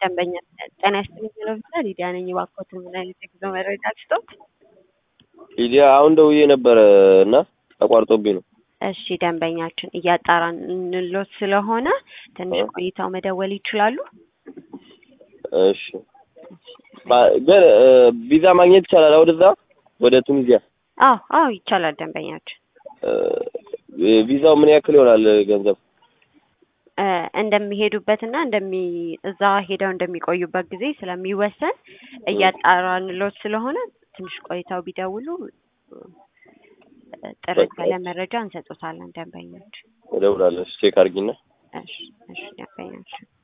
ደንበኛ ጤና ይስጥልኝ ሆስፒታል ሊዲያ ነኝ። እባክዎትን ምን አይነት የጉዞ መረጃ ልስጥዎት? ሊዲያ አሁን ደውዬ ነበረ እና ተቋርጦብኝ ነው። እሺ ደንበኛችን እያጣራንሎት ስለሆነ ትንሽ ቆይተው መደወል ይችላሉ? እሺ ባ- ግን እ፣ ቪዛ ማግኘት ይቻላል ወደዛ ወደ ቱኒዚያ? አዎ አዎ ይቻላል ደንበኛችን እ፣ ቪዛው ምን ያክል ይሆናል ገንዘብ? እ፣ እንደሚሄዱበትና እንደሚ እዛ ሄደው እንደሚቆዩበት ጊዜ ስለሚወሰን እያጣራንሎት ስለሆነ ትንሽ ቆይተው ቢደውሉ እ፣ ጥርት ያለ መረጃ እንሰጦታለን ደንበኛችን። እደውላለሁ። ቼክ አድርጊና እሺ እሺ ደንበኛችን